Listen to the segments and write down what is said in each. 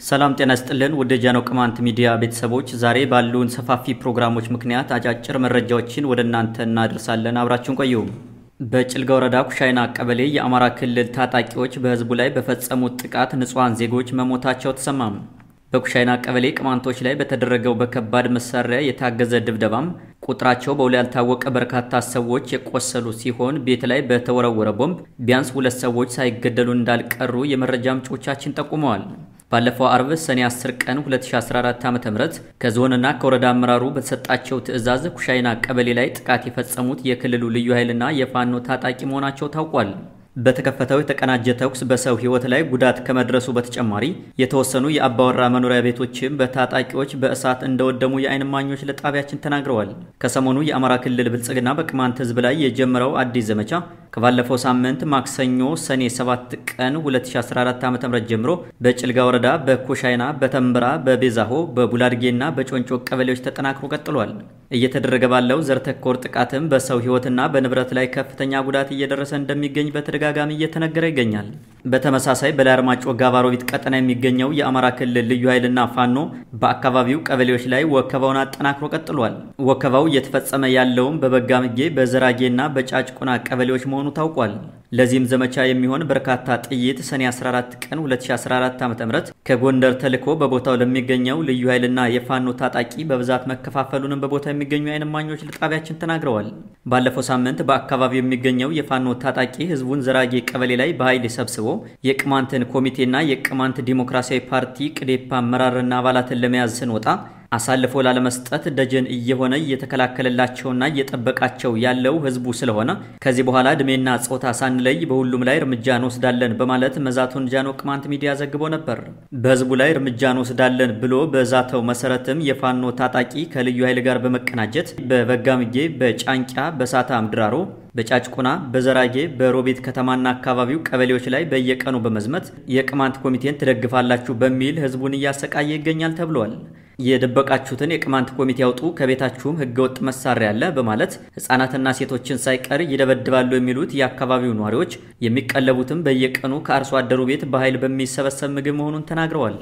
ሰላም ጤና ይስጥልን ውድ ጃኖ ቅማንት ሚዲያ ቤተሰቦች፣ ዛሬ ባሉን ሰፋፊ ፕሮግራሞች ምክንያት አጫጭር መረጃዎችን ወደ እናንተ እናደርሳለን። አብራችሁን ቆዩ። በጭልጋ ወረዳ ኩሻይና ቀበሌ የአማራ ክልል ታጣቂዎች በህዝቡ ላይ በፈጸሙት ጥቃት ንጹሐን ዜጎች መሞታቸው ተሰማም። በኩሻይና ቀበሌ ቅማንቶች ላይ በተደረገው በከባድ መሳሪያ የታገዘ ድብደባም ቁጥራቸው በውል ያልታወቀ በርካታ ሰዎች የቆሰሉ ሲሆን ቤት ላይ በተወረወረ ቦምብ ቢያንስ ሁለት ሰዎች ሳይገደሉ እንዳልቀሩ የመረጃ ምንጮቻችን ጠቁመዋል። ባለፈው አርብ ሰኔ 10 ቀን 2014 ዓ.ም ከዞንና ከወረዳ አመራሩ በተሰጣቸው ትዕዛዝ ኩሻይና ቀበሌ ላይ ጥቃት የፈጸሙት የክልሉ ልዩ ኃይልና የፋኖ ታጣቂ መሆናቸው ታውቋል። በተከፈተው የተቀናጀ ተኩስ በሰው ሕይወት ላይ ጉዳት ከመድረሱ በተጨማሪ የተወሰኑ የአባወራ መኖሪያ ቤቶችም በታጣቂዎች በእሳት እንደወደሙ የዓይን እማኞች ለጣቢያችን ተናግረዋል። ከሰሞኑ የአማራ ክልል ብልጽግና በቅማንት ሕዝብ ላይ የጀመረው አዲስ ዘመቻ ከባለፈው ሳምንት ማክሰኞ ሰኔ 7 ቀን 2014 ዓ.ም ጀምሮ በጭልጋ ወረዳ በኮሻይና፣ በተንበራ፣ በቤዛሆ፣ በቡላድጌና በጮንጮ ቀበሌዎች ተጠናክሮ ቀጥሏል። እየተደረገ ባለው ዘር ተኮር ጥቃትም በሰው ሕይወትና በንብረት ላይ ከፍተኛ ጉዳት እየደረሰ እንደሚገኝ በተደጋጋሚ እየተነገረ ይገኛል። በተመሳሳይ በላይ አርማጮ ጋባሮቢት ቀጠና የሚገኘው የአማራ ክልል ልዩ ኃይልና ፋኖ በአካባቢው ቀበሌዎች ላይ ወከባውን አጠናክሮ ቀጥሏል። ወከባው እየተፈጸመ ያለውም በበጋምጌ በዘራጌና በጫጭቁና ቀበሌዎች መሆኑ ታውቋል። ለዚህም ዘመቻ የሚሆን በርካታ ጥይት ሰኔ 14 ቀን 2014 ዓ.ም ከጎንደር ተልኮ በቦታው ለሚገኘው ልዩ ኃይልና የፋኖ ታጣቂ በብዛት መከፋፈሉንም በቦታው የሚገኙ ዓይን እማኞች ለጣቢያችን ተናግረዋል። ባለፈው ሳምንት በአካባቢው የሚገኘው የፋኖ ታጣቂ ህዝቡን ዘራጌ ቀበሌ ላይ በኃይል ሰብስቦ የቅማንትን ኮሚቴና የቅማንት ዲሞክራሲያዊ ፓርቲ ቅዴፓ አመራርና አባላትን ለመያዝ ስንወጣ አሳልፎ ላለመስጠት ደጀን እየሆነ እየተከላከለላቸውና እየጠበቃቸው ያለው ህዝቡ ስለሆነ ከዚህ በኋላ እድሜና ጾታ ሳንለይ በሁሉም ላይ እርምጃ እንወስዳለን በማለት መዛቱን ጃኖ ቅማንት ሚዲያ ዘግቦ ነበር። በህዝቡ ላይ እርምጃ እንወስዳለን ብሎ በዛተው መሰረትም የፋኖ ታጣቂ ከልዩ ኃይል ጋር በመቀናጀት በበጋምጌ፣ በጫንቂያ፣ በሳታ ምድራሮ በጫጭቁና በዘራጌ በሮቤት ከተማና አካባቢው ቀበሌዎች ላይ በየቀኑ በመዝመት የቅማንት ኮሚቴን ትደግፋላችሁ በሚል ህዝቡን እያሰቃየ ይገኛል ተብሏል። የደበቃችሁትን የቅማንት ኮሚቴ ያውጡ፣ ከቤታችሁም ህገወጥ መሳሪያ አለ በማለት ህጻናትና ሴቶችን ሳይቀር ይደበድባሉ የሚሉት የአካባቢው ነዋሪዎች የሚቀለቡትም በየቀኑ ከአርሶ አደሩ ቤት በኃይል በሚሰበሰብ ምግብ መሆኑን ተናግረዋል።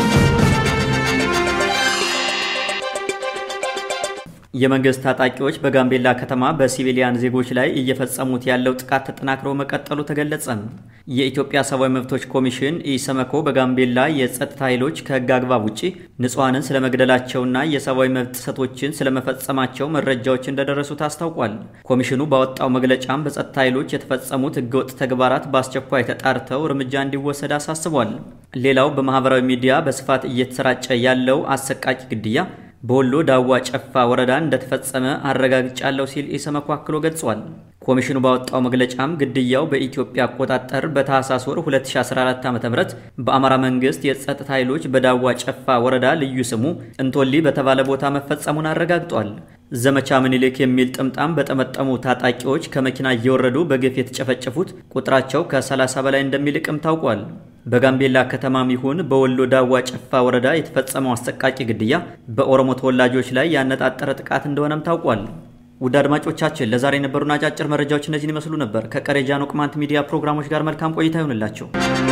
የመንግስት ታጣቂዎች በጋምቤላ ከተማ በሲቪሊያን ዜጎች ላይ እየፈጸሙት ያለው ጥቃት ተጠናክሮ መቀጠሉ ተገለጸ። የኢትዮጵያ ሰብአዊ መብቶች ኮሚሽን ኢሰመኮ በጋምቤላ የጸጥታ ኃይሎች ከህግ አግባብ ውጪ ንጹሐንን ስለመግደላቸውና የሰብአዊ መብት ጥሰቶችን ስለመፈጸማቸው መረጃዎች እንደደረሱት አስታውቋል። ኮሚሽኑ ባወጣው መግለጫም በጸጥታ ኃይሎች የተፈጸሙት ህገወጥ ተግባራት በአስቸኳይ ተጣርተው እርምጃ እንዲወሰድ አሳስቧል። ሌላው በማህበራዊ ሚዲያ በስፋት እየተሰራጨ ያለው አሰቃቂ ግድያ በወሎ ዳዋ ጨፋ ወረዳ እንደተፈጸመ አረጋግጫለሁ ሲል ኢሰመኮ አክሎ ገልጿል። ኮሚሽኑ ባወጣው መግለጫም ግድያው በኢትዮጵያ አቆጣጠር በታህሳስ ወር 2014 ዓ.ም በአማራ መንግስት የጸጥታ ኃይሎች በዳዋ ጨፋ ወረዳ ልዩ ስሙ እንቶሊ በተባለ ቦታ መፈጸሙን አረጋግጧል። ዘመቻ ምኒልክ የሚል ጥምጣም በጠመጠሙ ታጣቂዎች ከመኪና እየወረዱ በግፍ የተጨፈጨፉት ቁጥራቸው ከ30 በላይ እንደሚልቅም ታውቋል። በጋምቤላ ከተማም ይሁን በወሎ ዳዋ ጨፋ ወረዳ የተፈጸመው አሰቃቂ ግድያ በኦሮሞ ተወላጆች ላይ ያነጣጠረ ጥቃት እንደሆነም ታውቋል። ውድ አድማጮቻችን ለዛሬ የነበሩን አጫጭር መረጃዎች እነዚህን ይመስሉ ነበር። ከቀሪ ጃኖ ቅማንት ሚዲያ ፕሮግራሞች ጋር መልካም ቆይታ ይሆንላቸው።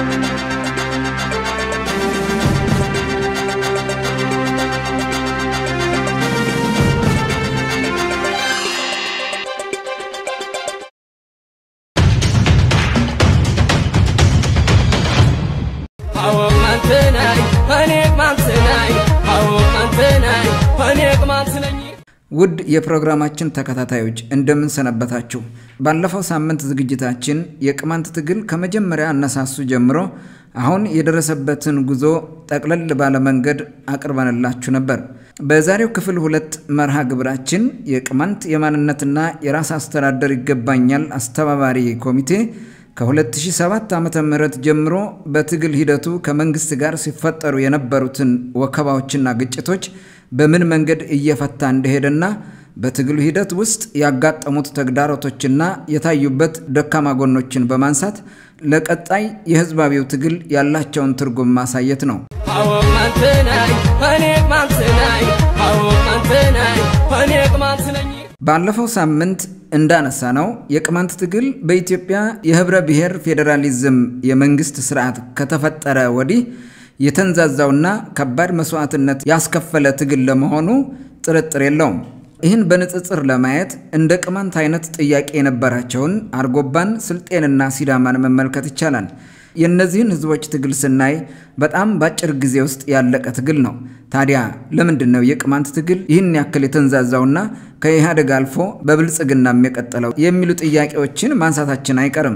ውድ የፕሮግራማችን ተከታታዮች እንደምን ሰነበታችሁ? ባለፈው ሳምንት ዝግጅታችን የቅማንት ትግል ከመጀመሪያ አነሳሱ ጀምሮ አሁን የደረሰበትን ጉዞ ጠቅለል ባለ መንገድ አቅርበንላችሁ ነበር። በዛሬው ክፍል ሁለት መርሃ ግብራችን የቅማንት የማንነትና የራስ አስተዳደር ይገባኛል አስተባባሪ ኮሚቴ ከ2007 ዓ ም ጀምሮ በትግል ሂደቱ ከመንግስት ጋር ሲፈጠሩ የነበሩትን ወከባዎችና ግጭቶች በምን መንገድ እየፈታ እንደሄደና በትግሉ ሂደት ውስጥ ያጋጠሙት ተግዳሮቶችና የታዩበት ደካማ ጎኖችን በማንሳት ለቀጣይ የህዝባዊው ትግል ያላቸውን ትርጉም ማሳየት ነው። ባለፈው ሳምንት እንዳነሳ ነው የቅማንት ትግል በኢትዮጵያ የህብረ ብሔር ፌዴራሊዝም የመንግስት ስርዓት ከተፈጠረ ወዲህ የተንዛዛውና ከባድ መስዋዕትነት ያስከፈለ ትግል ለመሆኑ ጥርጥር የለውም። ይህን በንጽጽር ለማየት እንደ ቅማንት አይነት ጥያቄ የነበራቸውን አርጎባን፣ ስልጤንና ሲዳማን መመልከት ይቻላል። የእነዚህን ህዝቦች ትግል ስናይ በጣም በአጭር ጊዜ ውስጥ ያለቀ ትግል ነው። ታዲያ ለምንድን ነው የቅማንት ትግል ይህን ያክል የተንዛዛውና ከኢህአዴግ አልፎ በብልጽግናም የቀጠለው የሚሉ ጥያቄዎችን ማንሳታችን አይቀርም።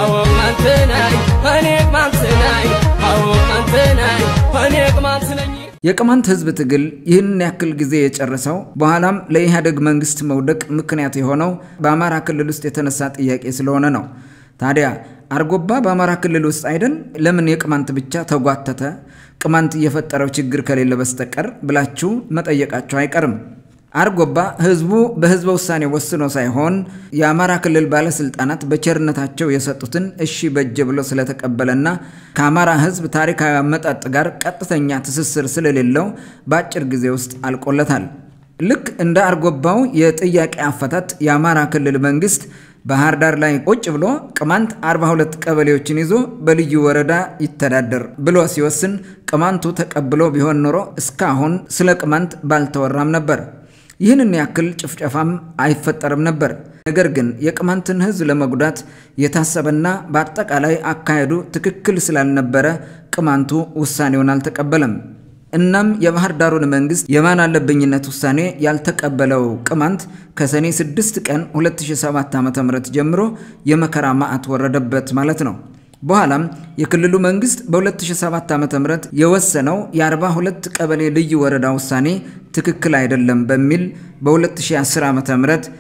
የቅማንት ህዝብ ትግል ይህን ያክል ጊዜ የጨረሰው በኋላም ለኢህአዴግ መንግስት መውደቅ ምክንያት የሆነው በአማራ ክልል ውስጥ የተነሳ ጥያቄ ስለሆነ ነው። ታዲያ አርጎባ በአማራ ክልል ውስጥ አይደል? ለምን የቅማንት ብቻ ተጓተተ? ቅማንት እየፈጠረው ችግር ከሌለ በስተቀር ብላችሁ መጠየቃቸው አይቀርም። አርጎባ ህዝቡ በህዝበ ውሳኔ ወስኖ ሳይሆን የአማራ ክልል ባለስልጣናት በቸርነታቸው የሰጡትን እሺ በጀ ብሎ ስለተቀበለና ከአማራ ህዝብ ታሪካዊ አመጣጥ ጋር ቀጥተኛ ትስስር ስለሌለው በአጭር ጊዜ ውስጥ አልቆለታል። ልክ እንደ አርጎባው የጥያቄ አፈታት የአማራ ክልል መንግስት ባህር ዳር ላይ ቁጭ ብሎ ቅማንት 42 ቀበሌዎችን ይዞ በልዩ ወረዳ ይተዳደር ብሎ ሲወስን ቅማንቱ ተቀብሎ ቢሆን ኖሮ እስካሁን ስለ ቅማንት ባልተወራም ነበር። ይህንን ያክል ጭፍጨፋም አይፈጠርም ነበር። ነገር ግን የቅማንትን ህዝብ ለመጉዳት የታሰበና በአጠቃላይ አካሄዱ ትክክል ስላልነበረ ቅማንቱ ውሳኔውን አልተቀበለም። እናም የባህር ዳሩን መንግስት የማን አለብኝነት ውሳኔ ያልተቀበለው ቅማንት ከሰኔ 6 ቀን 2007 ዓ.ም ጀምሮ የመከራ ማዕት ወረደበት ማለት ነው። በኋላም የክልሉ መንግስት በ2007 ዓ.ም የወሰነው የ42 ቀበሌ ልዩ ወረዳ ውሳኔ ትክክል አይደለም በሚል በ2010 ዓ.ም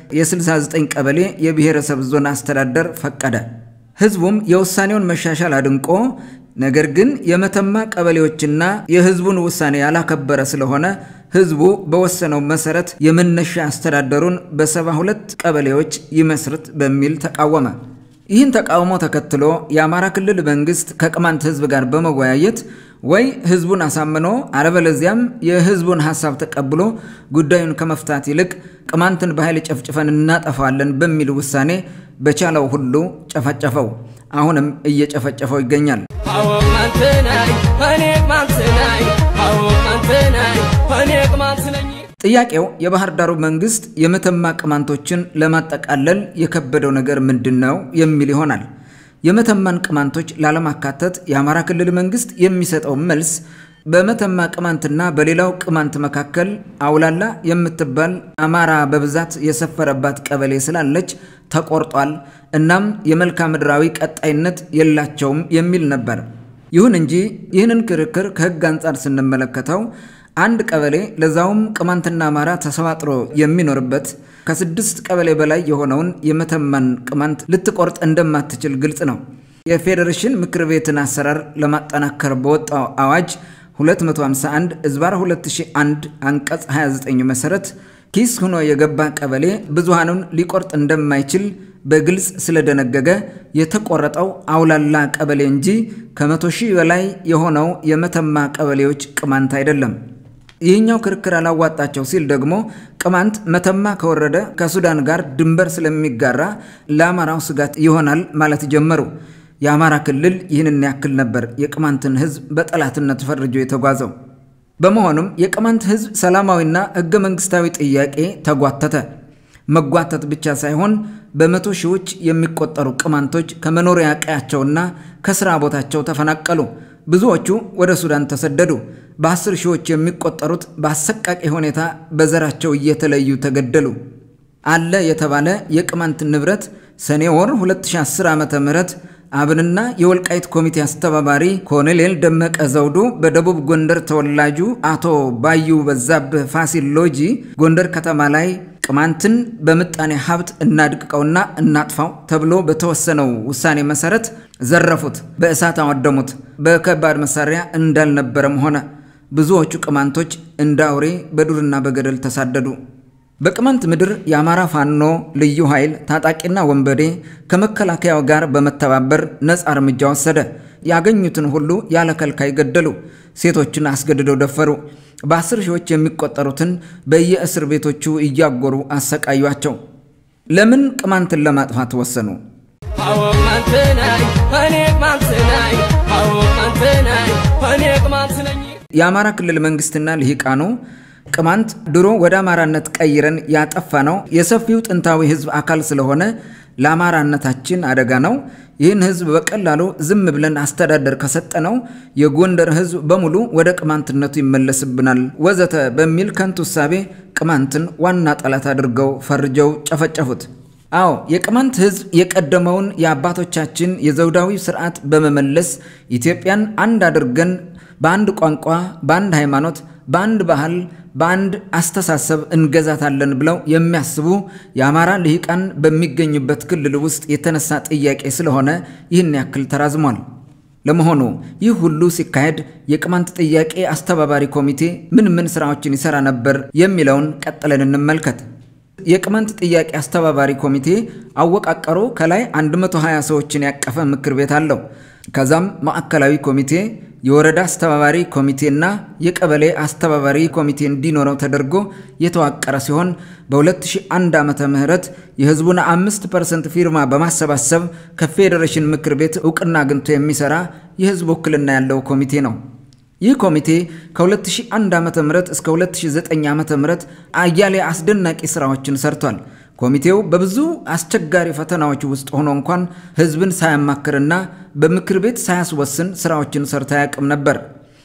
የ69 ቀበሌ የብሔረሰብ ዞን አስተዳደር ፈቀደ። ህዝቡም የውሳኔውን መሻሻል አድንቆ ነገር ግን የመተማ ቀበሌዎችና የህዝቡን ውሳኔ ያላከበረ ስለሆነ ህዝቡ በወሰነው መሰረት የመነሻ አስተዳደሩን በሰባ ሁለት ቀበሌዎች ይመስርት በሚል ተቃወመ። ይህን ተቃውሞ ተከትሎ የአማራ ክልል መንግስት ከቅማንት ህዝብ ጋር በመወያየት ወይ ህዝቡን አሳምኖ አለበለዚያም የህዝቡን ሀሳብ ተቀብሎ ጉዳዩን ከመፍታት ይልቅ ቅማንትን በኃይል ጨፍጭፈን እናጠፋለን በሚል ውሳኔ በቻለው ሁሉ ጨፈጨፈው። አሁንም እየጨፈጨፈው ይገኛል። ጥያቄው የባህር ዳሩ መንግስት የመተማ ቅማንቶችን ለማጠቃለል የከበደው ነገር ምንድን ነው የሚል ይሆናል። የመተማን ቅማንቶች ላለማካተት የአማራ ክልል መንግስት የሚሰጠው መልስ በመተማ ቅማንትና በሌላው ቅማንት መካከል አውላላ የምትባል አማራ በብዛት የሰፈረባት ቀበሌ ስላለች ተቆርጧል፣ እናም የመልክዓ ምድራዊ ቀጣይነት የላቸውም የሚል ነበር። ይሁን እንጂ ይህንን ክርክር ከህግ አንጻር ስንመለከተው አንድ ቀበሌ ለዛውም ቅማንትና አማራ ተሰባጥሮ የሚኖርበት ከስድስት ቀበሌ በላይ የሆነውን የመተማን ቅማንት ልትቆርጥ እንደማትችል ግልጽ ነው። የፌዴሬሽን ምክር ቤትን አሰራር ለማጠናከር በወጣው አዋጅ 251 እዝባር 2001 አንቀጽ 29 መሰረት ኪስ ሆኖ የገባ ቀበሌ ብዙሃኑን ሊቆርጥ እንደማይችል በግልጽ ስለደነገገ የተቆረጠው አውላላ ቀበሌ እንጂ ከመቶ ሺህ በላይ የሆነው የመተማ ቀበሌዎች ቅማንት አይደለም። ይህኛው ክርክር አላዋጣቸው ሲል ደግሞ ቅማንት መተማ ከወረደ ከሱዳን ጋር ድንበር ስለሚጋራ ለአማራው ስጋት ይሆናል ማለት ጀመሩ። የአማራ ክልል ይህንን ያክል ነበር የቅማንትን ህዝብ በጠላትነት ፈርጆ የተጓዘው። በመሆኑም የቅማንት ህዝብ ሰላማዊና ህገ መንግስታዊ ጥያቄ ተጓተተ። መጓተት ብቻ ሳይሆን በመቶ ሺዎች የሚቆጠሩ ቅማንቶች ከመኖሪያ ቀያቸውና ከስራ ቦታቸው ተፈናቀሉ። ብዙዎቹ ወደ ሱዳን ተሰደዱ። በአስር ሺዎች የሚቆጠሩት በአሰቃቂ ሁኔታ በዘራቸው እየተለዩ ተገደሉ። አለ የተባለ የቅማንት ንብረት ሰኔ ወር 2010 ዓ ም አብንና የወልቃይት ኮሚቴ አስተባባሪ ኮሎኔል ደመቀ ዘውዱ በደቡብ ጎንደር ተወላጁ አቶ ባዩ በዛብህ ፋሲል ሎጂ ጎንደር ከተማ ላይ ቅማንትን በምጣኔ ሀብት እናድቅቀውና እናጥፋው ተብሎ በተወሰነው ውሳኔ መሰረት ዘረፉት፣ በእሳት አወደሙት። በከባድ መሳሪያ እንዳልነበረም ሆነ። ብዙዎቹ ቅማንቶች እንደ አውሬ በዱርና በገደል ተሳደዱ። በቅማንት ምድር የአማራ ፋኖ ልዩ ኃይል ታጣቂና ወንበዴ ከመከላከያው ጋር በመተባበር ነፃ እርምጃ ወሰደ። ያገኙትን ሁሉ ያለ ከልካይ ገደሉ። ሴቶችን አስገድደው ደፈሩ። በአስር ሺዎች የሚቆጠሩትን በየእስር ቤቶቹ እያጎሩ አሰቃዩቸው። ለምን ቅማንትን ለማጥፋት ወሰኑ? አዎ ቅማንት ነኝ እኔ ቅማንት ነኝ አዎ ቅማንት ነኝ እኔ ቅማንት ነኝ የአማራ ክልል መንግስትና ልሂቃኑ ቅማንት ድሮ ወደ አማራነት ቀይረን ያጠፋ ነው የሰፊው ጥንታዊ ህዝብ አካል ስለሆነ ለአማራነታችን አደጋ ነው። ይህን ህዝብ በቀላሉ ዝም ብለን አስተዳደር ከሰጠነው የጎንደር ህዝብ በሙሉ ወደ ቅማንትነቱ ይመለስብናል፣ ወዘተ በሚል ከንቱ እሳቤ ቅማንትን ዋና ጠላት አድርገው ፈርጀው ጨፈጨፉት። አዎ የቅማንት ህዝብ የቀደመውን የአባቶቻችን የዘውዳዊ ስርዓት በመመለስ ኢትዮጵያን አንድ አድርገን በአንድ ቋንቋ፣ በአንድ ሃይማኖት፣ በአንድ ባህል፣ በአንድ አስተሳሰብ እንገዛታለን ብለው የሚያስቡ የአማራ ልሂቃን በሚገኙበት ክልል ውስጥ የተነሳ ጥያቄ ስለሆነ ይህን ያክል ተራዝሟል። ለመሆኑ ይህ ሁሉ ሲካሄድ የቅማንት ጥያቄ አስተባባሪ ኮሚቴ ምን ምን ስራዎችን ይሰራ ነበር የሚለውን ቀጥለን እንመልከት። የቅማንት ጥያቄ አስተባባሪ ኮሚቴ አወቃቀሩ ከላይ 120 ሰዎችን ያቀፈ ምክር ቤት አለው። ከዛም ማዕከላዊ ኮሚቴ፣ የወረዳ አስተባባሪ ኮሚቴና የቀበሌ አስተባባሪ ኮሚቴ እንዲኖረው ተደርጎ የተዋቀረ ሲሆን በ2001 ዓመተ ምህረት የህዝቡን 5 ፐርሰንት ፊርማ በማሰባሰብ ከፌዴሬሽን ምክር ቤት እውቅና አግኝቶ የሚሰራ የህዝብ ውክልና ያለው ኮሚቴ ነው። ይህ ኮሚቴ ከ2001 ዓ ም እስከ 2009 ዓ ም አያሌ አስደናቂ ስራዎችን ሰርቷል። ኮሚቴው በብዙ አስቸጋሪ ፈተናዎች ውስጥ ሆኖ እንኳን ህዝብን ሳያማክርና በምክር ቤት ሳያስወስን ስራዎችን ሰርቶ አያውቅም ነበር።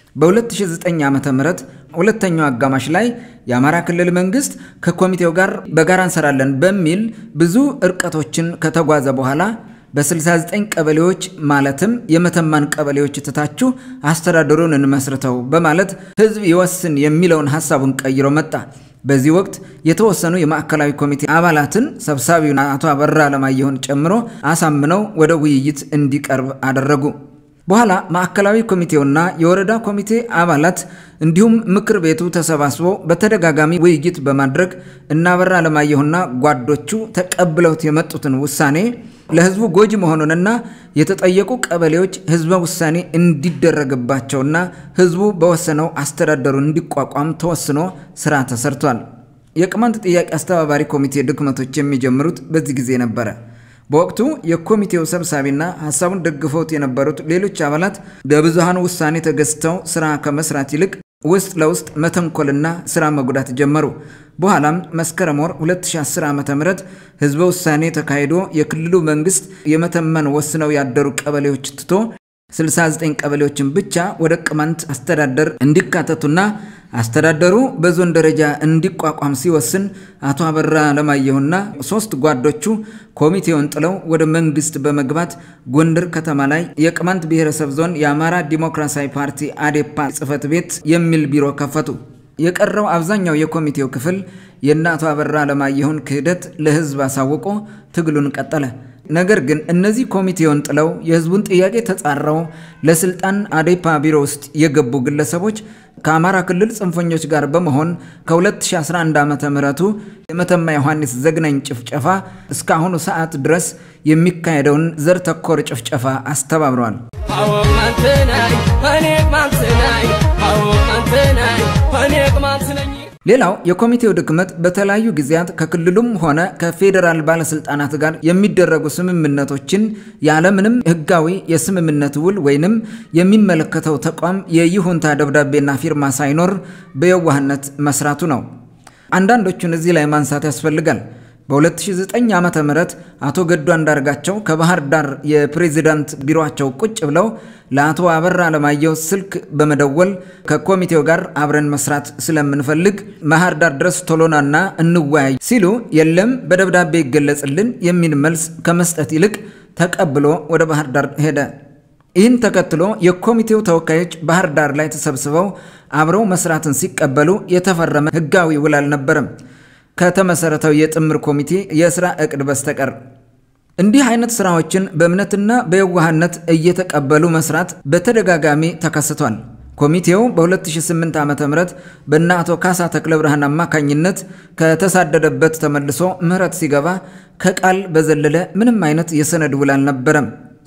በ2009 ዓ ም ሁለተኛው አጋማሽ ላይ የአማራ ክልል መንግስት ከኮሚቴው ጋር በጋራ እንሰራለን በሚል ብዙ እርቀቶችን ከተጓዘ በኋላ በ69 ቀበሌዎች ማለትም የመተማን ቀበሌዎች ትታችሁ አስተዳደሩን እንመስርተው በማለት ህዝብ ይወስን የሚለውን ሀሳቡን ቀይሮ መጣ። በዚህ ወቅት የተወሰኑ የማዕከላዊ ኮሚቴ አባላትን ሰብሳቢውን አቶ አበራ አለማየሁን ጨምሮ አሳምነው ወደ ውይይት እንዲቀርብ አደረጉ። በኋላ ማዕከላዊ ኮሚቴውና የወረዳ ኮሚቴ አባላት እንዲሁም ምክር ቤቱ ተሰባስቦ በተደጋጋሚ ውይይት በማድረግ እና አበራ አለማየሁና ጓዶቹ ተቀብለውት የመጡትን ውሳኔ ለህዝቡ ጎጂ መሆኑንና የተጠየቁ ቀበሌዎች ህዝበ ውሳኔ እንዲደረግባቸውና ህዝቡ በወሰነው አስተዳደሩ እንዲቋቋም ተወስኖ ስራ ተሰርቷል። የቅማንት ጥያቄ አስተባባሪ ኮሚቴ ድክመቶች የሚጀምሩት በዚህ ጊዜ ነበረ። በወቅቱ የኮሚቴው ሰብሳቢና ሀሳቡን ደግፈውት የነበሩት ሌሎች አባላት በብዙሃን ውሳኔ ተገዝተው ስራ ከመስራት ይልቅ ውስጥ ለውስጥ መተንኮልና ስራ መጉዳት ጀመሩ። በኋላም መስከረም ወር 2010 ዓ ም ህዝበ ውሳኔ ተካሂዶ የክልሉ መንግስት የመተመን ወስነው ያደሩ ቀበሌዎች ትቶ 69 ቀበሌዎችን ብቻ ወደ ቅማንት አስተዳደር እንዲካተቱና አስተዳደሩ በዞን ደረጃ እንዲቋቋም ሲወስን አቶ አበራ አለማየሁና ሶስት ጓዶቹ ኮሚቴውን ጥለው ወደ መንግስት በመግባት ጎንደር ከተማ ላይ የቅማንት ብሔረሰብ ዞን የአማራ ዲሞክራሲያዊ ፓርቲ አዴፓ ጽህፈት ቤት የሚል ቢሮ ከፈቱ። የቀረው አብዛኛው የኮሚቴው ክፍል የእነ አቶ አበራ አለማየሁን ክህደት ለህዝብ አሳውቆ ትግሉን ቀጠለ። ነገር ግን እነዚህ ኮሚቴውን ጥለው የህዝቡን ጥያቄ ተጻረው ለስልጣን አዴፓ ቢሮ ውስጥ የገቡ ግለሰቦች ከአማራ ክልል ጽንፈኞች ጋር በመሆን ከ2011 ዓ ምህረቱ የመተማ ዮሐንስ ዘግናኝ ጭፍጨፋ እስካሁኑ ሰዓት ድረስ የሚካሄደውን ዘር ተኮር ጭፍጨፋ አስተባብረዋል። አዎ ቅማንት ነኝ እኔ ቅማንት ነኝ አዎ ቅማንት ነኝ እኔ ቅማንት ነኝ ሌላው የኮሚቴው ድክመት በተለያዩ ጊዜያት ከክልሉም ሆነ ከፌዴራል ባለስልጣናት ጋር የሚደረጉ ስምምነቶችን ያለምንም ህጋዊ የስምምነት ውል ወይንም የሚመለከተው ተቋም የይሁንታ ደብዳቤና ፊርማ ሳይኖር በየዋህነት መስራቱ ነው። አንዳንዶቹን እዚህ ላይ ማንሳት ያስፈልጋል። በ2009 ዓ ም አቶ ገዱ አንዳርጋቸው ከባህር ዳር የፕሬዚዳንት ቢሮቸው ቁጭ ብለው ለአቶ አበራ አለማየሁ ስልክ በመደወል ከኮሚቴው ጋር አብረን መስራት ስለምንፈልግ ባህር ዳር ድረስ ቶሎናና እንወያይ ሲሉ የለም በደብዳቤ ይገለጽልን የሚል መልስ ከመስጠት ይልቅ ተቀብሎ ወደ ባህር ዳር ሄደ። ይህን ተከትሎ የኮሚቴው ተወካዮች ባህር ዳር ላይ ተሰብስበው አብረው መስራትን ሲቀበሉ የተፈረመ ህጋዊ ውል አልነበረም ከተመሰረተው የጥምር ኮሚቴ የስራ እቅድ በስተቀር። እንዲህ አይነት ስራዎችን በእምነትና በየዋህነት እየተቀበሉ መስራት በተደጋጋሚ ተከስቷል። ኮሚቴው በ2008 ዓ ም በእነ አቶ ካሳ ተክለ ብርሃን አማካኝነት ከተሳደደበት ተመልሶ ምህረት ሲገባ ከቃል በዘለለ ምንም አይነት የሰነድ ውል አልነበረም።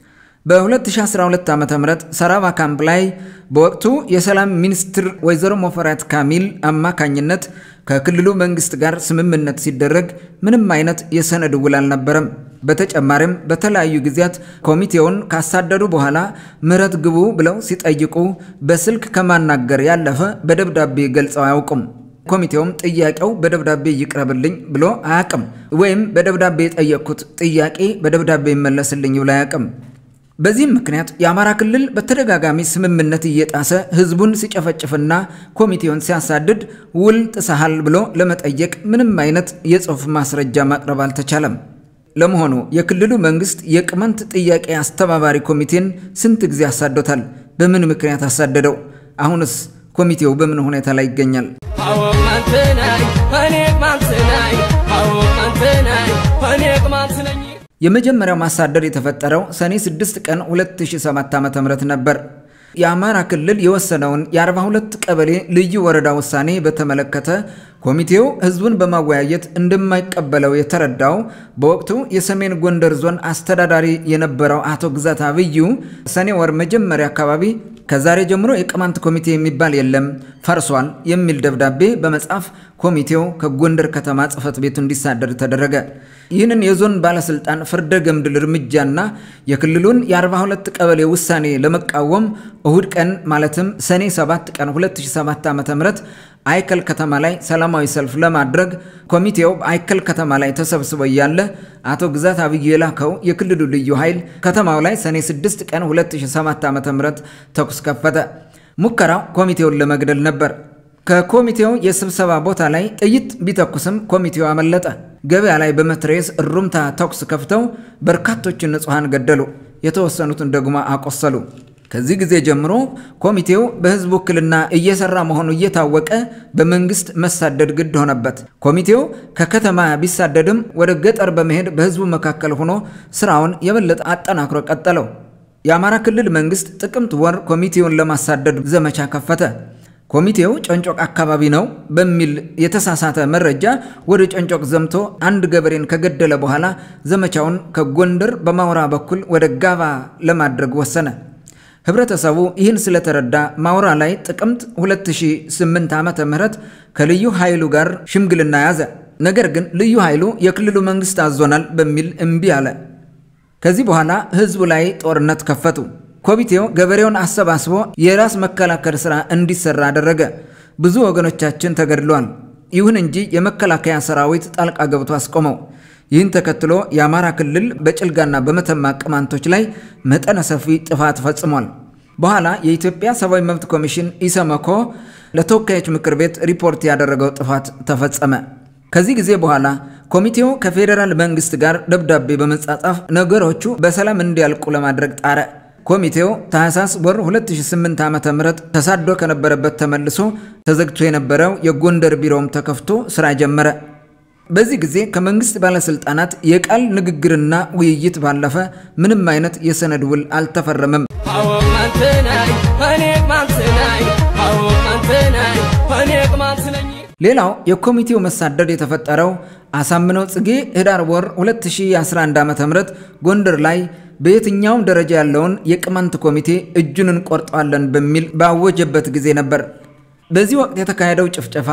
በ2012 ዓ ም ሰራባ ካምፕ ላይ በወቅቱ የሰላም ሚኒስትር ወይዘሮ ሞፈሪያት ካሚል አማካኝነት ከክልሉ መንግስት ጋር ስምምነት ሲደረግ ምንም አይነት የሰነድ ውል አልነበረም። በተጨማሪም በተለያዩ ጊዜያት ኮሚቴውን ካሳደዱ በኋላ ምህረት ግቡ ብለው ሲጠይቁ በስልክ ከማናገር ያለፈ በደብዳቤ ገልጸው አያውቁም። ኮሚቴውም ጥያቄው በደብዳቤ ይቅረብልኝ ብሎ አያውቅም። ወይም በደብዳቤ የጠየቅኩት ጥያቄ በደብዳቤ ይመለስልኝ ብሎ አያውቅም። በዚህም ምክንያት የአማራ ክልል በተደጋጋሚ ስምምነት እየጣሰ ህዝቡን ሲጨፈጭፍና ኮሚቴውን ሲያሳድድ ውል ጥሰሃል ብሎ ለመጠየቅ ምንም አይነት የጽሑፍ ማስረጃ ማቅረብ አልተቻለም። ለመሆኑ የክልሉ መንግስት የቅማንት ጥያቄ አስተባባሪ ኮሚቴን ስንት ጊዜ አሳዶታል? በምን ምክንያት አሳደደው? አሁንስ ኮሚቴው በምን ሁኔታ ላይ ይገኛል? አዎ ቅማንት ነኝ እኔ ቅማንት ነኝ አዎ ቅማንት ነኝ እኔ ቅማንት ነኝ የመጀመሪያው ማሳደድ የተፈጠረው ሰኔ 6 ቀን 2007 ዓ.ም ነበር። የአማራ ክልል የወሰነውን የ42 ቀበሌ ልዩ ወረዳ ውሳኔ በተመለከተ ኮሚቴው ህዝቡን በማወያየት እንደማይቀበለው የተረዳው በወቅቱ የሰሜን ጎንደር ዞን አስተዳዳሪ የነበረው አቶ ግዛት አብዩ ሰኔ ወር መጀመሪያ አካባቢ ከዛሬ ጀምሮ የቅማንት ኮሚቴ የሚባል የለም ፈርሷል የሚል ደብዳቤ በመጻፍ ኮሚቴው ከጎንደር ከተማ ጽሕፈት ቤቱ እንዲሳደድ ተደረገ። ይህንን የዞን ባለስልጣን ፍርደ ገምድል እርምጃና የክልሉን የ42 ቀበሌ ውሳኔ ለመቃወም እሁድ ቀን ማለትም ሰኔ 7 ቀን 2007 ዓ.ም አይከል ከተማ ላይ ሰላማዊ ሰልፍ ለማድረግ ኮሚቴው አይከል ከተማ ላይ ተሰብስቦ እያለ አቶ ግዛት አብዩ የላከው የክልሉ ልዩ ኃይል ከተማው ላይ ሰኔ 6 ቀን 2007 ዓ.ም ተኩስ ከፈተ። ሙከራው ኮሚቴውን ለመግደል ነበር። ከኮሚቴው የስብሰባ ቦታ ላይ ጥይት ቢተኩስም ኮሚቴው አመለጠ። ገበያ ላይ በመትረየስ እሩምታ ተኩስ ከፍተው በርካቶችን ንጹሐን ገደሉ፣ የተወሰኑትን ደግሞ አቆሰሉ። ከዚህ ጊዜ ጀምሮ ኮሚቴው በሕዝብ ውክልና እየሰራ መሆኑ እየታወቀ በመንግስት መሳደድ ግድ ሆነበት። ኮሚቴው ከከተማ ቢሳደድም ወደ ገጠር በመሄድ በሕዝቡ መካከል ሆኖ ስራውን የበለጠ አጠናክሮ ቀጠለው። የአማራ ክልል መንግስት ጥቅምት ወር ኮሚቴውን ለማሳደድ ዘመቻ ከፈተ። ኮሚቴው ጨንጮቅ አካባቢ ነው በሚል የተሳሳተ መረጃ ወደ ጨንጮቅ ዘምቶ አንድ ገበሬን ከገደለ በኋላ ዘመቻውን ከጎንደር በማውራ በኩል ወደ ጋባ ለማድረግ ወሰነ። ህብረተሰቡ ይህን ስለተረዳ ማውራ ላይ ጥቅምት 2008 ዓመተ ምህረት ከልዩ ኃይሉ ጋር ሽምግልና ያዘ። ነገር ግን ልዩ ኃይሉ የክልሉ መንግስት አዞናል በሚል እምቢ አለ። ከዚህ በኋላ ህዝቡ ላይ ጦርነት ከፈቱ። ኮሚቴው ገበሬውን አሰባስቦ የራስ መከላከል ሥራ እንዲሰራ አደረገ። ብዙ ወገኖቻችን ተገድለዋል። ይሁን እንጂ የመከላከያ ሰራዊት ጣልቃ ገብቶ አስቆመው። ይህን ተከትሎ የአማራ ክልል በጭልጋና በመተማ ቅማንቶች ላይ መጠነ ሰፊ ጥፋት ፈጽሟል። በኋላ የኢትዮጵያ ሰብአዊ መብት ኮሚሽን ኢሰመኮ ለተወካዮች ምክር ቤት ሪፖርት ያደረገው ጥፋት ተፈጸመ። ከዚህ ጊዜ በኋላ ኮሚቴው ከፌዴራል መንግስት ጋር ደብዳቤ በመጻጻፍ ነገሮቹ በሰላም እንዲያልቁ ለማድረግ ጣረ። ኮሚቴው ታህሳስ ወር 2008 ዓ.ም ተሳዶ ከነበረበት ተመልሶ ተዘግቶ የነበረው የጎንደር ቢሮውም ተከፍቶ ስራ ጀመረ። በዚህ ጊዜ ከመንግስት ባለስልጣናት የቃል ንግግርና ውይይት ባለፈ ምንም አይነት የሰነድ ውል አልተፈረመም። አዎ ቅማንት ነኝ እኔ ቅማንት ነኝ አዎ ቅማንት ነኝ እኔ ቅማንት ነኝ ሌላው የኮሚቴው መሳደድ የተፈጠረው አሳምነው ጽጌ ህዳር ወር 2011 ዓ.ም ጎንደር ላይ በየትኛውም ደረጃ ያለውን የቅማንት ኮሚቴ እጁን እንቆርጠዋለን በሚል ባወጀበት ጊዜ ነበር። በዚህ ወቅት የተካሄደው ጭፍጨፋ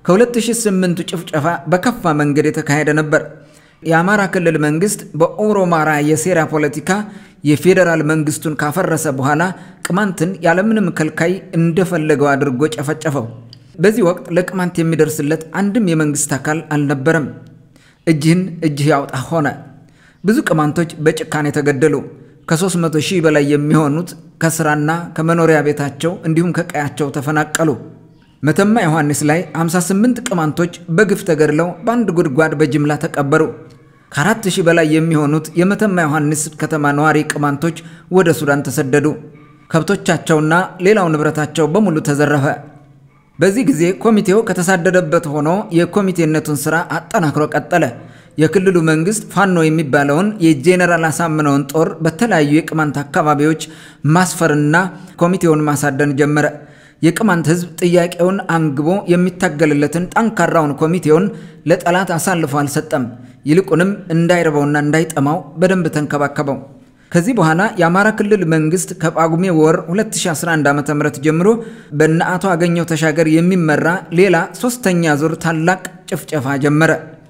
ከ2008ቱ ጭፍጨፋ በከፋ መንገድ የተካሄደ ነበር። የአማራ ክልል መንግስት በኦሮማራ የሴራ ፖለቲካ የፌዴራል መንግስቱን ካፈረሰ በኋላ ቅማንትን ያለምንም ከልካይ እንደፈለገው አድርጎ ጨፈጨፈው። በዚህ ወቅት ለቅማንት የሚደርስለት አንድም የመንግስት አካል አልነበረም። እጅህን እጅህ ያውጣ ሆነ። ብዙ ቅማንቶች በጭካኔ ተገደሉ። ከ300 ሺህ በላይ የሚሆኑት ከስራና ከመኖሪያ ቤታቸው እንዲሁም ከቀያቸው ተፈናቀሉ። መተማ ዮሐንስ ላይ 58 ቅማንቶች በግፍ ተገድለው በአንድ ጉድጓድ በጅምላ ተቀበሩ። ከአራት ሺህ በላይ የሚሆኑት የመተማ ዮሐንስ ከተማ ነዋሪ ቅማንቶች ወደ ሱዳን ተሰደዱ። ከብቶቻቸውና ሌላው ንብረታቸው በሙሉ ተዘረፈ። በዚህ ጊዜ ኮሚቴው ከተሳደደበት ሆኖ የኮሚቴነቱን ስራ አጠናክሮ ቀጠለ። የክልሉ መንግስት ፋኖ የሚባለውን የጄኔራል አሳምነውን ጦር በተለያዩ የቅማንት አካባቢዎች ማስፈርና ኮሚቴውን ማሳደን ጀመረ። የቅማንት ህዝብ ጥያቄውን አንግቦ የሚታገልለትን ጠንካራውን ኮሚቴውን ለጠላት አሳልፎ አልሰጠም። ይልቁንም እንዳይርበውና እንዳይጠማው በደንብ ተንከባከበው። ከዚህ በኋላ የአማራ ክልል መንግስት ከጳጉሜ ወር 2011 ዓ.ም ጀምሮ በእነ አቶ አገኘው ተሻገር የሚመራ ሌላ ሶስተኛ ዙር ታላቅ ጭፍጨፋ ጀመረ።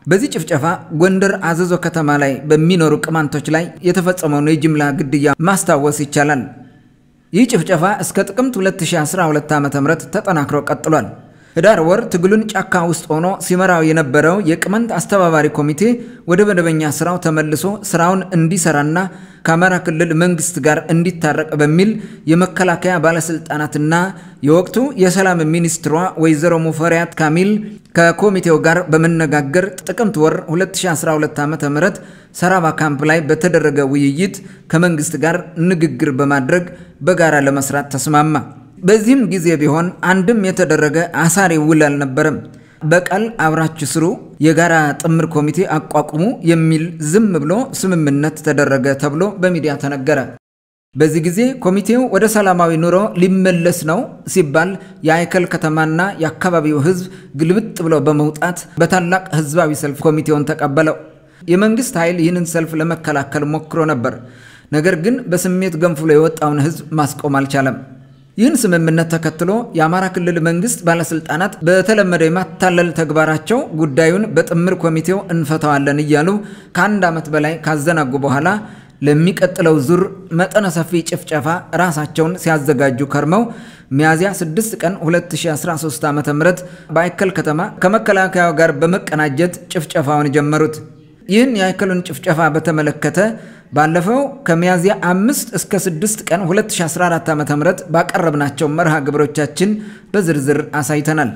በዚህ ጭፍጨፋ ጎንደር አዘዞ ከተማ ላይ በሚኖሩ ቅማንቶች ላይ የተፈጸመውን የጅምላ ግድያ ማስታወስ ይቻላል። ይህ ጭፍጨፋ እስከ ጥቅምት 2012 ዓ.ም ተጠናክሮ ቀጥሏል። ህዳር ወር ትግሉን ጫካ ውስጥ ሆኖ ሲመራው የነበረው የቅማንት አስተባባሪ ኮሚቴ ወደ መደበኛ ስራው ተመልሶ ስራውን እንዲሰራና ከአማራ ክልል መንግስት ጋር እንዲታረቅ በሚል የመከላከያ ባለስልጣናትና የወቅቱ የሰላም ሚኒስትሯ ወይዘሮ ሙፈሪያት ካሚል ከኮሚቴው ጋር በመነጋገር ጥቅምት ወር 2012 ዓ.ም ሰራባ ካምፕ ላይ በተደረገ ውይይት ከመንግስት ጋር ንግግር በማድረግ በጋራ ለመስራት ተስማማ። በዚህም ጊዜ ቢሆን አንድም የተደረገ አሳሪ ውል አልነበረም። በቃል አብራችሁ ስሩ፣ የጋራ ጥምር ኮሚቴ አቋቁሙ የሚል ዝም ብሎ ስምምነት ተደረገ ተብሎ በሚዲያ ተነገረ። በዚህ ጊዜ ኮሚቴው ወደ ሰላማዊ ኑሮ ሊመለስ ነው ሲባል የአይከል ከተማና የአካባቢው ህዝብ ግልብጥ ብሎ በመውጣት በታላቅ ህዝባዊ ሰልፍ ኮሚቴውን ተቀበለው። የመንግስት ኃይል ይህንን ሰልፍ ለመከላከል ሞክሮ ነበር። ነገር ግን በስሜት ገንፍሎ የወጣውን ህዝብ ማስቆም አልቻለም። ይህን ስምምነት ተከትሎ የአማራ ክልል መንግስት ባለስልጣናት በተለመደ የማታለል ተግባራቸው ጉዳዩን በጥምር ኮሚቴው እንፈታዋለን እያሉ ከአንድ ዓመት በላይ ካዘናጉ በኋላ ለሚቀጥለው ዙር መጠነ ሰፊ ጭፍጨፋ ራሳቸውን ሲያዘጋጁ ከርመው ሚያዝያ 6 ቀን 2013 ዓ ም በአይከል ከተማ ከመከላከያው ጋር በመቀናጀት ጭፍጨፋውን ጀመሩት። ይህን የአይከሉን ጭፍጨፋ በተመለከተ ባለፈው ከሚያዝያ 5 እስከ 6 ቀን 2014 ዓ ም ባቀረብናቸው መርሃ ግብሮቻችን በዝርዝር አሳይተናል።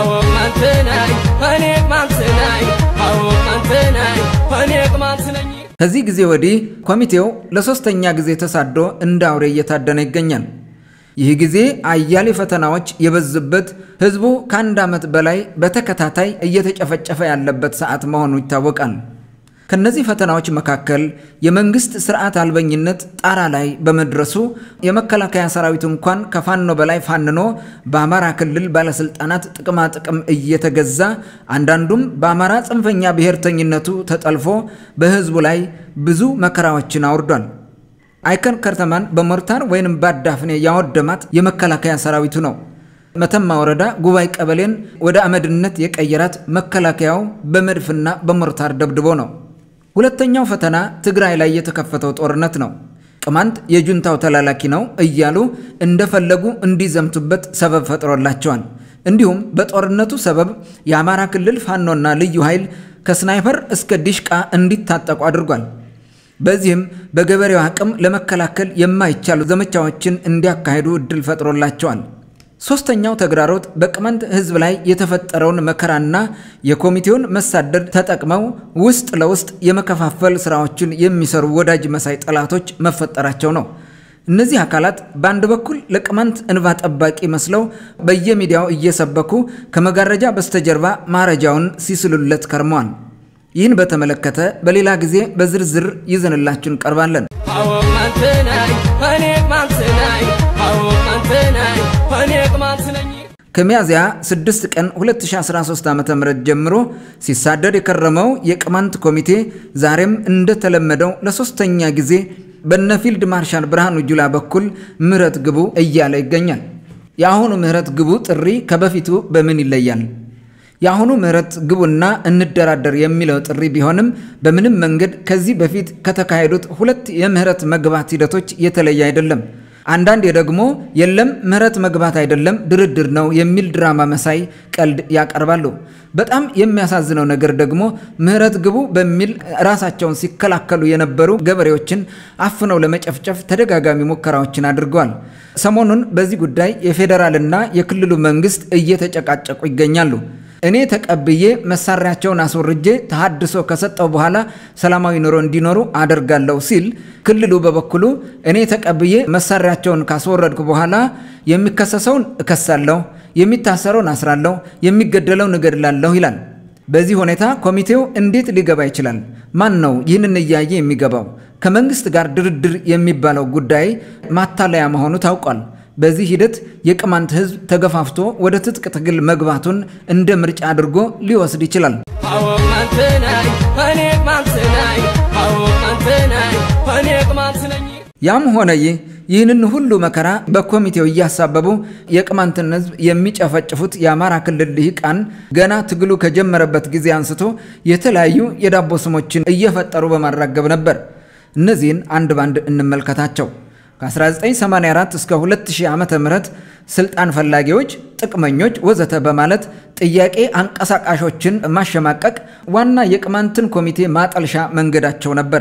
ከዚህ ጊዜ ወዲህ ኮሚቴው ለሶስተኛ ጊዜ ተሳዶ እንደ አውሬ እየታደነ ይገኛል። ይህ ጊዜ አያሌ ፈተናዎች የበዙበት ህዝቡ ከአንድ ዓመት በላይ በተከታታይ እየተጨፈጨፈ ያለበት ሰዓት መሆኑ ይታወቃል። ከነዚህ ፈተናዎች መካከል የመንግስት ስርዓት አልበኝነት ጣራ ላይ በመድረሱ የመከላከያ ሰራዊቱ እንኳን ከፋኖ በላይ ፋንኖ በአማራ ክልል ባለስልጣናት ጥቅማ ጥቅም እየተገዛ አንዳንዱም በአማራ ጽንፈኛ ብሔርተኝነቱ ተጠልፎ በህዝቡ ላይ ብዙ መከራዎችን አውርዷል። አይከል ከተማን በሞርታር ወይንም ባዳፍኔ ያወደማት የመከላከያ ሰራዊቱ ነው። መተማ ወረዳ ጉባኤ ቀበሌን ወደ አመድነት የቀየራት መከላከያው በመድፍና በሞርታር ደብድቦ ነው። ሁለተኛው ፈተና ትግራይ ላይ የተከፈተው ጦርነት ነው። ቅማንት የጁንታው ተላላኪ ነው እያሉ እንደፈለጉ እንዲዘምቱበት ሰበብ ፈጥሮላቸዋል። እንዲሁም በጦርነቱ ሰበብ የአማራ ክልል ፋኖና ልዩ ኃይል ከስናይፐር እስከ ዲሽቃ እንዲታጠቁ አድርጓል። በዚህም በገበሬው አቅም ለመከላከል የማይቻሉ ዘመቻዎችን እንዲያካሂዱ እድል ፈጥሮላቸዋል። ሶስተኛው ተግዳሮት በቅማንት ህዝብ ላይ የተፈጠረውን መከራና የኮሚቴውን መሳደድ ተጠቅመው ውስጥ ለውስጥ የመከፋፈል ስራዎችን የሚሰሩ ወዳጅ መሳይ ጠላቶች መፈጠራቸው ነው። እነዚህ አካላት በአንድ በኩል ለቅማንት እንባ ጠባቂ መስለው በየሚዲያው እየሰበኩ ከመጋረጃ በስተጀርባ ማረጃውን ሲስሉለት ከርመዋል። ይህን በተመለከተ በሌላ ጊዜ በዝርዝር ይዘንላችሁ እንቀርባለን። ከሚያዝያ 6 ቀን 2013 ዓ.ም ጀምሮ ሲሳደድ የከረመው የቅማንት ኮሚቴ ዛሬም እንደተለመደው ለሶስተኛ ጊዜ በነፊልድ ማርሻል ብርሃኑ ጁላ በኩል ምህረት ግቡ እያለ ይገኛል። የአሁኑ ምህረት ግቡ ጥሪ ከበፊቱ በምን ይለያል? የአሁኑ ምህረት ግቡና እንደራደር የሚለው ጥሪ ቢሆንም በምንም መንገድ ከዚህ በፊት ከተካሄዱት ሁለት የምህረት መግባት ሂደቶች የተለየ አይደለም። አንዳንዴ ደግሞ የለም ምህረት መግባት አይደለም ድርድር ነው የሚል ድራማ መሳይ ቀልድ ያቀርባሉ። በጣም የሚያሳዝነው ነገር ደግሞ ምህረት ግቡ በሚል ራሳቸውን ሲከላከሉ የነበሩ ገበሬዎችን አፍነው ለመጨፍጨፍ ተደጋጋሚ ሙከራዎችን አድርገዋል። ሰሞኑን በዚህ ጉዳይ የፌዴራልና የክልሉ መንግስት እየተጨቃጨቁ ይገኛሉ። እኔ ተቀብዬ መሳሪያቸውን አስወርጄ ተሃድሶ ከሰጠው በኋላ ሰላማዊ ኑሮ እንዲኖሩ አደርጋለሁ ሲል፣ ክልሉ በበኩሉ እኔ ተቀብዬ መሳሪያቸውን ካስወረድኩ በኋላ የሚከሰሰውን እከሳለሁ፣ የሚታሰረውን አስራለሁ፣ የሚገደለውን እገድላለሁ ይላል። በዚህ ሁኔታ ኮሚቴው እንዴት ሊገባ ይችላል? ማን ነው ይህንን እያየ የሚገባው? ከመንግስት ጋር ድርድር የሚባለው ጉዳይ ማታለያ መሆኑ ታውቋል። በዚህ ሂደት የቅማንት ህዝብ ተገፋፍቶ ወደ ትጥቅ ትግል መግባቱን እንደ ምርጫ አድርጎ ሊወስድ ይችላል። ያም ሆነ ይህ ይህንን ሁሉ መከራ በኮሚቴው እያሳበቡ የቅማንትን ሕዝብ የሚጨፈጭፉት የአማራ ክልል ልሂቃን ገና ትግሉ ከጀመረበት ጊዜ አንስቶ የተለያዩ የዳቦ ስሞችን እየፈጠሩ በማራገብ ነበር። እነዚህን አንድ ባንድ እንመልከታቸው። ከ1984 እስከ 2000 ዓ ም ስልጣን ፈላጊዎች፣ ጥቅመኞች ወዘተ በማለት ጥያቄ አንቀሳቃሾችን ማሸማቀቅ ዋና የቅማንትን ኮሚቴ ማጠልሻ መንገዳቸው ነበር።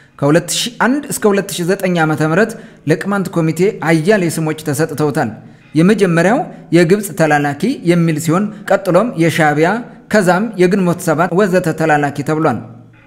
ከ2001 እስከ 2009 ዓ ም ለቅማንት ኮሚቴ አያሌ ስሞች ተሰጥተውታል። የመጀመሪያው የግብፅ ተላላኪ የሚል ሲሆን ቀጥሎም የሻዕቢያ ከዛም የግንቦት ሰባት ወዘተ ተላላኪ ተብሏል።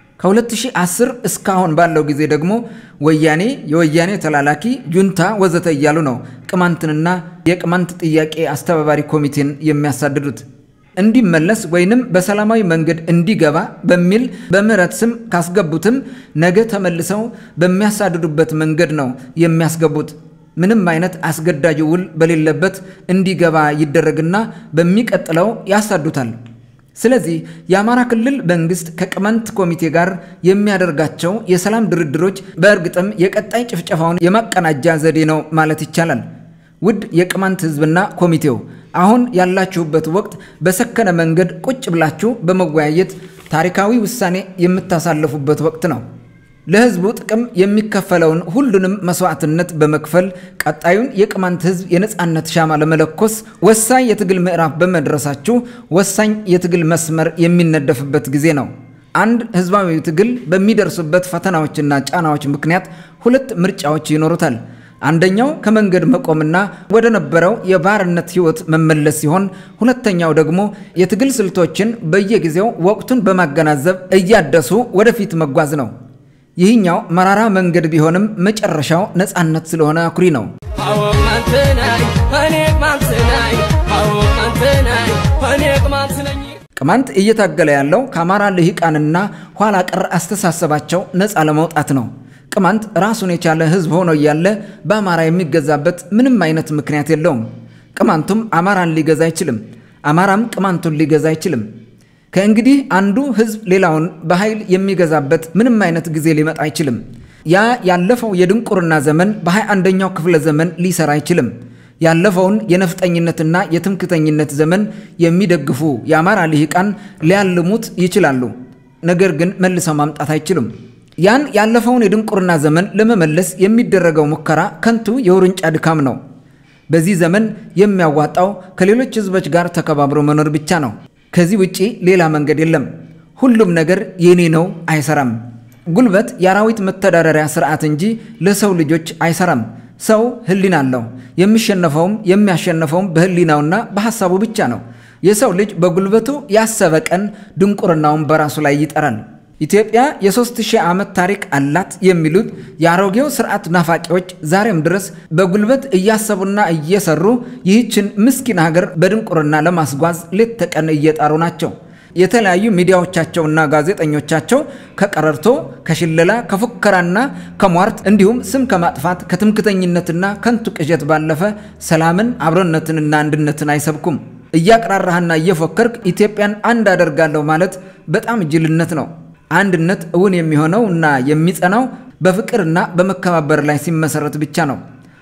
ከ2010 እስካሁን ባለው ጊዜ ደግሞ ወያኔ፣ የወያኔ ተላላኪ፣ ጁንታ ወዘተ እያሉ ነው ቅማንትንና የቅማንት ጥያቄ አስተባባሪ ኮሚቴን የሚያሳድዱት። እንዲመለስ ወይንም በሰላማዊ መንገድ እንዲገባ በሚል በምህረት ስም ካስገቡትም ነገ ተመልሰው በሚያሳድዱበት መንገድ ነው የሚያስገቡት። ምንም አይነት አስገዳጅ ውል በሌለበት እንዲገባ ይደረግና በሚቀጥለው ያሳዱታል። ስለዚህ የአማራ ክልል መንግስት ከቅማንት ኮሚቴ ጋር የሚያደርጋቸው የሰላም ድርድሮች በእርግጥም የቀጣይ ጭፍጨፋውን የማቀናጃ ዘዴ ነው ማለት ይቻላል። ውድ የቅማንት ህዝብና ኮሚቴው አሁን ያላችሁበት ወቅት በሰከነ መንገድ ቁጭ ብላችሁ በመወያየት ታሪካዊ ውሳኔ የምታሳልፉበት ወቅት ነው። ለህዝቡ ጥቅም የሚከፈለውን ሁሉንም መስዋዕትነት በመክፈል ቀጣዩን የቅማንት ህዝብ የነፃነት ሻማ ለመለኮስ ወሳኝ የትግል ምዕራፍ በመድረሳችሁ ወሳኝ የትግል መስመር የሚነደፍበት ጊዜ ነው። አንድ ህዝባዊ ትግል በሚደርሱበት ፈተናዎችና ጫናዎች ምክንያት ሁለት ምርጫዎች ይኖሩታል። አንደኛው ከመንገድ መቆምና ወደ ነበረው የባርነት ህይወት መመለስ ሲሆን፣ ሁለተኛው ደግሞ የትግል ስልቶችን በየጊዜው ወቅቱን በማገናዘብ እያደሱ ወደፊት መጓዝ ነው። ይህኛው መራራ መንገድ ቢሆንም መጨረሻው ነፃነት ስለሆነ አኩሪ ነው። አዎ ቅማንት ነኝ እኔ ቅማንት ነኝ አዎ ቅማንት ነኝ እኔ ቅማንት ነኝ ቅማንት እየታገለ ያለው ከአማራ ልሂቃንና ኋላ ቀር አስተሳሰባቸው ነፃ ለመውጣት ነው። ቅማንት ራሱን የቻለ ህዝብ ሆኖ እያለ በአማራ የሚገዛበት ምንም አይነት ምክንያት የለውም። ቅማንቱም አማራን ሊገዛ አይችልም። አማራም ቅማንቱን ሊገዛ አይችልም። ከእንግዲህ አንዱ ህዝብ ሌላውን በኃይል የሚገዛበት ምንም አይነት ጊዜ ሊመጣ አይችልም። ያ ያለፈው የድንቁርና ዘመን በሃያ አንደኛው ክፍለ ዘመን ሊሰራ አይችልም። ያለፈውን የነፍጠኝነትና የትምክተኝነት ዘመን የሚደግፉ የአማራ ልሂቃን ሊያልሙት ይችላሉ። ነገር ግን መልሰው ማምጣት አይችሉም። ያን ያለፈውን የድንቁርና ዘመን ለመመለስ የሚደረገው ሙከራ ከንቱ የውርንጫ ድካም ነው። በዚህ ዘመን የሚያዋጣው ከሌሎች ህዝቦች ጋር ተከባብሮ መኖር ብቻ ነው። ከዚህ ውጪ ሌላ መንገድ የለም። ሁሉም ነገር የኔ ነው አይሰራም። ጉልበት የአራዊት መተዳደሪያ ስርዓት እንጂ ለሰው ልጆች አይሰራም። ሰው ህሊና አለው። የሚሸነፈውም የሚያሸነፈውም በህሊናውና በሐሳቡ ብቻ ነው። የሰው ልጅ በጉልበቱ ያሰበ ቀን ድንቁርናውን በራሱ ላይ ይጠራል። ኢትዮጵያ የሦስት ሺህ ዓመት ታሪክ አላት የሚሉት የአሮጌው ስርዓት ናፋቂዎች ዛሬም ድረስ በጉልበት እያሰቡና እየሰሩ ይህችን ምስኪን ሀገር በድንቁርና ለማስጓዝ ሌት ተቀን እየጣሩ ናቸው። የተለያዩ ሚዲያዎቻቸውና ጋዜጠኞቻቸው ከቀረርቶ፣ ከሽለላ፣ ከፉከራና ከሟርት እንዲሁም ስም ከማጥፋት ከትምክተኝነትና ከንቱ ቅዠት ባለፈ ሰላምን፣ አብሮነትንና አንድነትን አይሰብኩም። እያቅራራህና እየፎከርክ ኢትዮጵያን አንድ አደርጋለሁ ማለት በጣም ጅልነት ነው። አንድነት እውን የሚሆነው እና የሚጸናው በፍቅርና በመከባበር ላይ ሲመሰረት ብቻ ነው።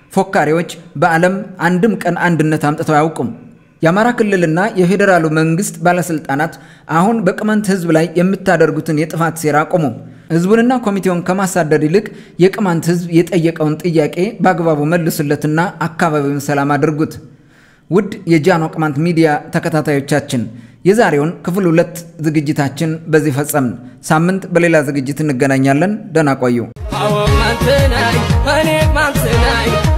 ፎካሪዎች በዓለም አንድም ቀን አንድነት አምጥተው አያውቁም። የአማራ ክልልና የፌዴራሉ መንግስት ባለስልጣናት አሁን በቅማንት ህዝብ ላይ የምታደርጉትን የጥፋት ሴራ አቁሙ። ህዝቡንና ኮሚቴውን ከማሳደድ ይልቅ የቅማንት ህዝብ የጠየቀውን ጥያቄ በአግባቡ መልሱለትና አካባቢውን ሰላም አድርጉት። ውድ የጃኖ ቅማንት ሚዲያ ተከታታዮቻችን የዛሬውን ክፍል ሁለት ዝግጅታችን በዚህ ፈጸምን። ሳምንት በሌላ ዝግጅት እንገናኛለን። ደህና ቆዩ። አዎ ቅማንት ነኝ እኔ ቅማንት ነኝ